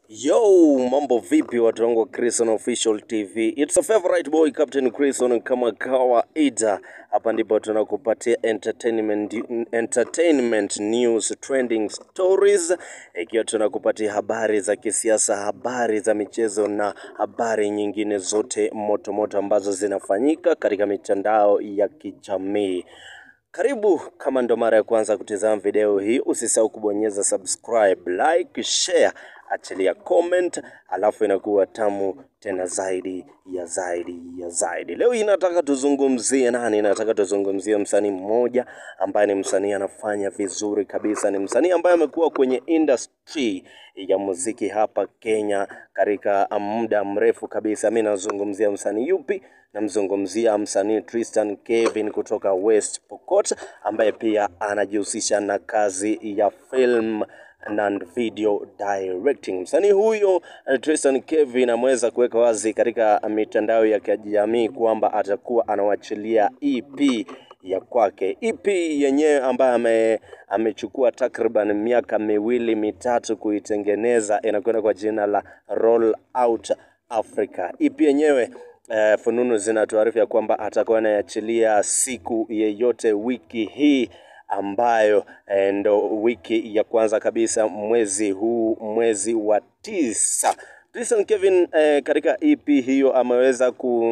Yo, mambo vipi watu wangu wa Chris on Official TV. It's a favorite boy Captain Chris on kama kawaida. Hapa ndipo tunakupatia entertainment, entertainment news, trending stories, ikiwa tunakupatia habari za kisiasa, habari za michezo na habari nyingine zote moto moto ambazo zinafanyika katika mitandao ya kijamii. Karibu, kama ndo mara ya kwanza kutizama video hii, usisahau kubonyeza subscribe, like, share, achilia comment, alafu inakuwa tamu tena zaidi ya zaidi ya zaidi. Leo hii nataka tuzungumzie nani? Nataka tuzungumzie msanii mmoja ambaye ni msanii anafanya vizuri kabisa, ni msanii ambaye amekuwa kwenye industry ya muziki hapa Kenya katika muda mrefu kabisa. Mi nazungumzia msanii yupi? Namzungumzia msanii Tristan Kevin kutoka West Pokot ambaye pia anajihusisha na kazi ya film na video directing. Msanii huyo eh, Tristan Kevin ameweza kuweka wazi katika mitandao ya kijamii kwamba atakuwa anawachilia EP ya kwake. EP yenyewe ambayo ame, amechukua takriban miaka miwili mitatu kuitengeneza inakwenda kwa jina la Roll Out Africa. EP yenyewe eh, fununu zinatuarifu ya kwamba atakuwa anayachilia siku yeyote wiki hii ambayo eh, ndo wiki ya kwanza kabisa mwezi huu mwezi wa tisa. Tristan Kevin eh, katika EP hiyo ameweza ku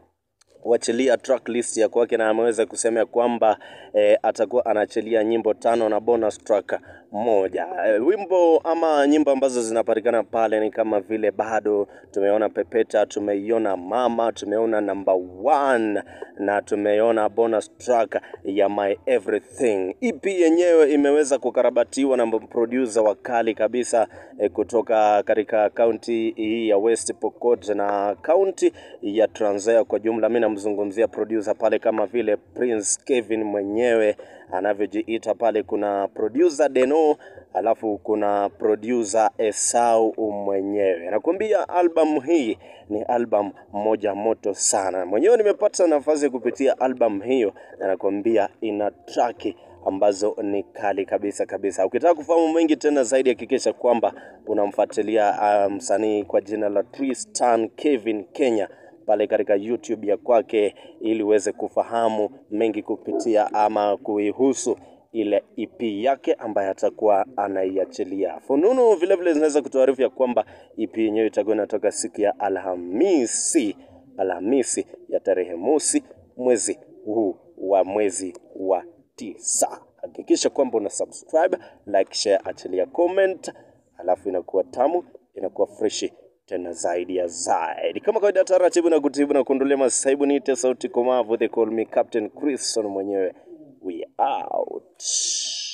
kuachilia track list ya kwake na ameweza kusema ya kwamba eh, atakuwa anaachilia nyimbo tano na bonus track moja. Eh, wimbo ama nyimbo ambazo zinapatikana pale ni kama vile bado tumeona Pepeta, tumeiona Mama, tumeona number one na tumeona bonus track ya My Everything. EP yenyewe imeweza kukarabatiwa na producer wakali kabisa eh, kutoka katika kaunti hii ya West Pokot na kaunti ya Trans Nzoia kwa jumla. Mimi namzungumzia producer pale kama vile Prince Kevin mwenyewe anavyojiita pale. Kuna producer Deno, alafu kuna producer Esau mwenyewe. Nakwambia album hii ni album moja moto sana. Mwenyewe nimepata nafasi kupitia album hiyo, na nakwambia ina track ambazo ni kali kabisa kabisa. Ukitaka kufahamu mengi tena zaidi, hakikisha kwamba unamfuatilia uh, msanii kwa jina la Tristan Kevin Kenya pale katika YouTube ya kwake ili uweze kufahamu mengi kupitia ama kuihusu ile EP yake ambaye atakuwa anaiachilia. Fununu vile vile zinaweza kutuarifu ya kwamba EP yenyewe itakuwa inatoka siku ya Alhamisi, Alhamisi ya tarehe mosi mwezi huu wa mwezi wa tisa. Hakikisha kwamba una subscribe, like, share, achilia comment, alafu inakuwa tamu, inakuwa freshi tena zaidi ya zaidi. Kama kawaida, taratibu na kutibu na kuondolea masaibu, niite sauti komavu, they call me Captain Chrisson mwenyewe. We out.